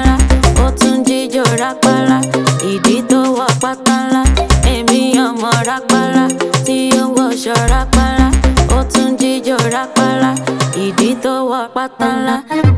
rápálá ó tún jíjó rápálá ìdí tó wọ pátá ńlá èmi ọmọ rápálá tí ó ń wọṣọ rápálá ó tún jíjó rápálá ìdí tó wọ pátá ńlá.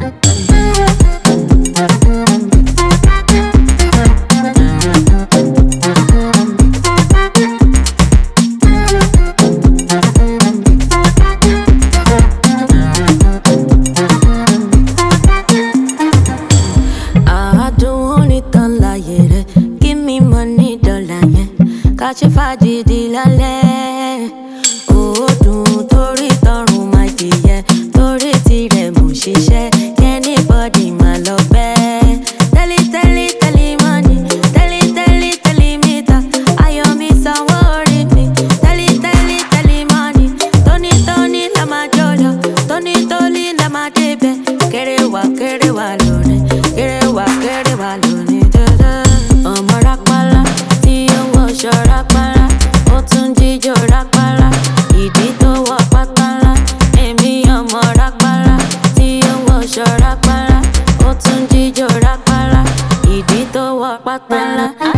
àádùn onítàn láyé rẹ̀ give me money dọ́là yẹn ká ṣe fàdìdì lálẹ́. òòdùn torí tọrùn máa jìyẹ torí tirẹ̀ mò ń ṣiṣẹ́ kẹ́nìbọ́dì máa lọ bẹ́ẹ̀. tẹ́lí tẹ́lí tẹ́lí mọ́nì tẹ́lí tẹ́lí tẹ́lí mítà ayọ̀ mi sanwó orí mi tẹ́lí tẹ́lí tẹ́lí mọ́nì tóní tóní la máa jọ lọ tóní tóní la máa débẹ̀ kéré wá kéré wá lónìí kéré wá kéré wá lónìí dandan. ọmọ rápálá tí ó ń wọṣọ rápálá ó tún jíjó rápálá ìdí tó wọ pátá ńlá èmi ọmọ rápálá tí ó ń wọṣọ rápálá ó tún jíjó rápálá ìdí tó wọ pátá ńlá.